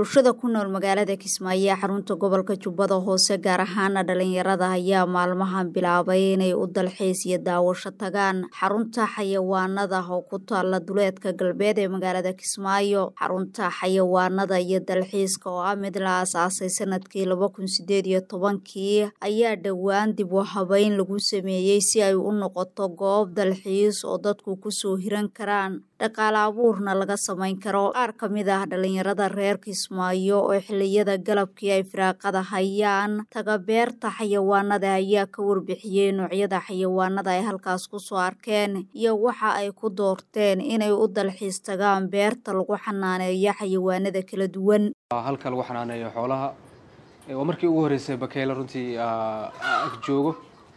bulshada ku nool magaalada kismaayo ee xarunta gobolka jubbada hoose gaar ahaana dhalinyarada ayaa maalmahan bilaabay inay u dalxiis iyo daawasho tagaan xarunta xayawaanada oo ku taala duleedka galbeed ee magaalada kismaayo xarunta xayawaanada iyo dalxiiska oo ah mid la aasaasay sanadkii laba kun sideed iyo tobankii ayaa dhowaan dib u habeyn lagu sameeyey si ay u noqoto goob dalxiis oo dadku kusoo hiran karaan dhaqaale abuurna laga samayn karo qaar ka mid ah dhalinyarada reer kismaayo oo xiliyada galabkii ay firaaqada hayaan tagabeerta xayawaanada ayaa ka warbixiyey noocyada xayawaanada ay halkaas kusoo arkeen iyo waxa ay ku doorteen inay u dalxiis tagaan beerta lagu xanaaneeyo xayawaanada kala duwan halka lagu xanaaneeyo xoolaha waa markii ugu horreysay bakeyle runtii ag joogo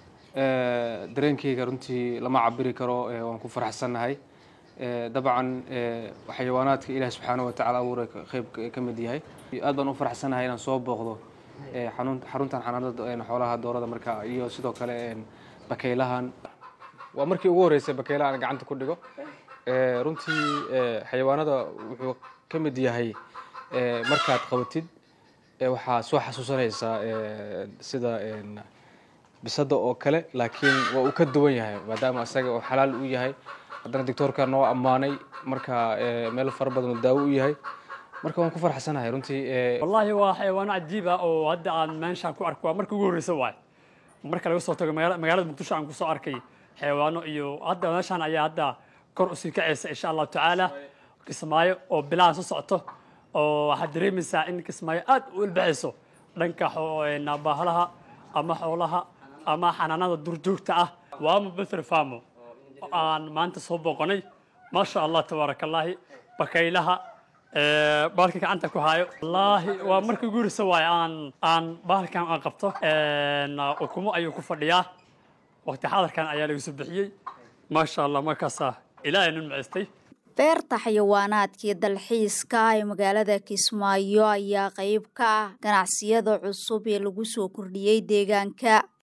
dareenkeyga runtii lama cabiri karo waan ku faraxsannahay dabcan xayawaanaadka ilaah subxaana watacaala abuuray qeyb ka mid yahay aad baan u faraxsanahay inaan soo booqdo xaruntan xanaanada xoolaha doorada marka iyo sidoo kale bakeylahan waa markii ugu horreysay bakeylaha aan gacanta ku dhigo runtii xayawaanada wuxuu ka mid yahay markaad qabatid waxaa soo xasuusanaysaa sida bisada oo kale laakiin waa uu ka duwan yahay maadaama isaga oo xalaal u yahay haddana doctoorka noo ammaanay marka meel fara badan daawo u yahay marka waan ku farxsanahay runtii wallaahi waa xayawaano cajiib ah oo hadda aan meeshaan ku arko waa marka ugu horreysa waay marka laga soo tago magaalada muqdisho aan kusoo arkay xayawaano iyo hadda meeshaan ayaa hadda kor usii kacaysa insha allahu tacaala kismaayo oo bilaha soo socoto oo waxaad dareemaysaa in kismaayo aad u ilbaxayso dhanka baahalaha ama xoolaha ama xanaanada durjoogta ah waama betr famo aan maanta soo booqanay maasha allah tabaaraka allaahi bakaylaha bahalka gacanta ku hayo wallaahi waa markii ugu horreysa waaye aan aan bahalkan aan qabto ukumo ayuu ku fadhiyaa waqti xadarkan ayaa laga soo bixiyey maasha allah markaasaa ilaahay nin macaystay beerta xayawaanaadkii dalxiiska ee magaalada kismaayo ayaa qayb ka ah ganacsiyada cusub ee lagu soo kordhiyey deegaanka